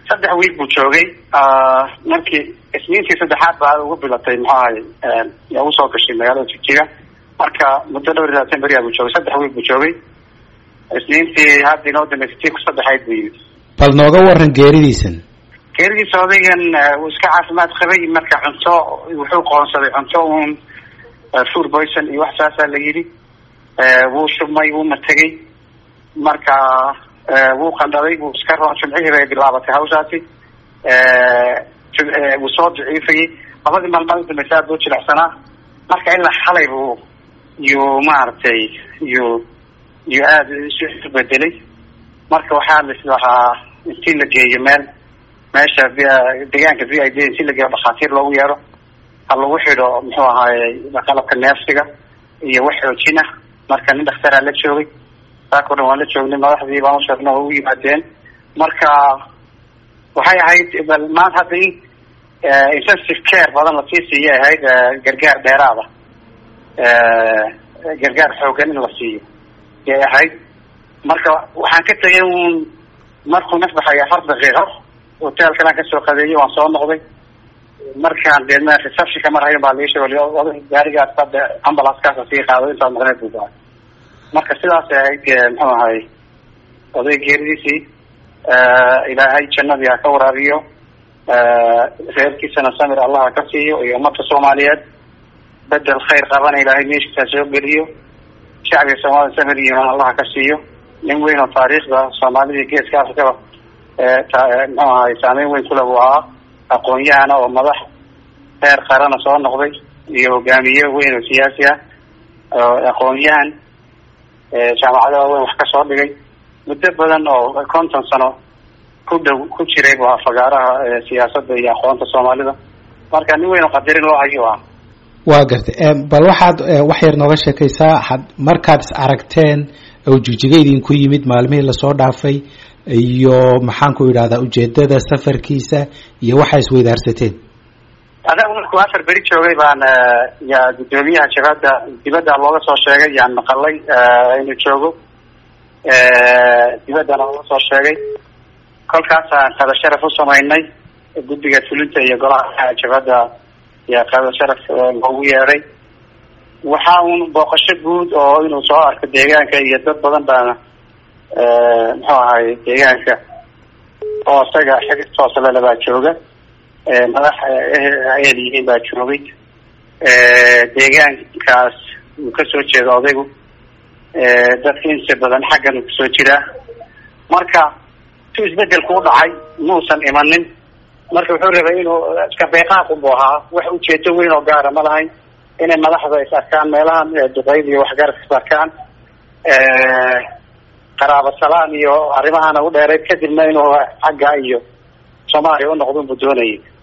saddex wiil buu joogay markii isniintii saddexaad baa ugu bilatay muxuu ahay ugu soo gashay magaalada jigjiga marka muddo dhowr iyo labaatan beriyaa buu joogay saddex wiil buu joogay isniintii hadda inoo dambeysay tii ku saddexayd buu yimid bal nooga waran geeridiisan geeridiisa odaygan wuu iska caafimaad qabay marka cunto wuxuu qoonsaday cunto uun food poison iyo wax saasaa la yidhi wuu shubmay wuu mategay marka wuu qandhaday wuu iska ro jumcihii bay bilaabatay hawshaasi wuu soo daciifayay labadii maalmood udambeysa aad buu jilecsanaa marka ilaa xalay buu yuu maaragtay yuu yuu aada isu bedelay marka waxaa lis lahaa intii la geeyo meel meesha deegaanka v i d intii la geeyo dhakhaatiir loogu yeero ha lagu xidho muxuu ahaaye qalabka neefsiga iyo wax xoojin ah marka nin dhakhtaraa la joogay saakao dhan waan la joognay madaxdii baan usheegna way u yimaadeen marka waxay ahayd bal maanta hadda in intensive care badan lasii siiyay ahayd gargaar dheeraada gargaar xoogan in la siiyo yay ahayd marka waxaan ka tegay un markuu naf baxay afar daqiiqo hotelkanaan kasoo qadeeyay waan soo noqday markaan deedna receptionka mar hayan baa lii sheegay gaarigaas hadda ambulancekaasa sii qaado intaad maqneed buu baa marka sidaasay ahayd muxuu ahay oday geeridiisii ilaahay jannadii ha ka waraabiyo reerkiisana samir allah ha ka siiyo iyo ummadka soomaaliyeed bedel khayr qabana ilaahay meeshiisa ha soo geliyo shacbiga soomaalida samir iyo imaan allah ha ka siiyo nin weyn oo taariikhda soomaalida geeska afrikaba muxuu ahay saameyn weyn kule buu ahaa aqoon-yahana oo madax heer qarana soo noqday iyo hogaamiye weyn oo siyaasi ah aqoon-yahan jaamacada waaweyn wax ka soo dhigay muddo badan oo konton sano ku dhow ku jiray bu fagaaraha siyaasadda iyo aqoonta soomaalida marka nin weyn oo qadarin loo hayo ah waa gartay bal waxaad wax yar nooga sheekaysaa had markaad is aragteen oo jigjiga idinku yimid maalmihii lasoo dhaafay iyo maxaan ku idhahdaa ujeedada safarkiisa iyo waxaa isweydaarsateen adagu markuu afar beri joogay baan ya guddoomiyaha jabhadda dibadda looga soo sheegay yaan maqalay inuu joogo dibaddana looga soo sheegay kolkaasaan qada sharaf u samaynay guddiga fulinta iyo golaha jabhadda yaa qada sharaf loogu yeedhay waxa uun booqasho guud oo inuu soo arko deegaanka iyo dad badan baana muxuu ahay deegaanka oo isaga xig tooslele baa jooga madax ayad yihiin baa joogay deegaankaas uu kasoo jeeda odaygu dadka inta badan xaggan uu kasoo jiraa marka si isbedelku u dhacay muusan imanin marka wuxuu rabay inuu iska beeqaaqunbu ahaa wax ujeedo weyn oo gaara ma lahayn inay madaxda is arkaan meelahan duqeyd iyo waxgarad is arkaan qaraabo salaan iyo arrimahana u dheereyd kadibna inuu xagga iyo soomaaliya u noqdon buu doonayay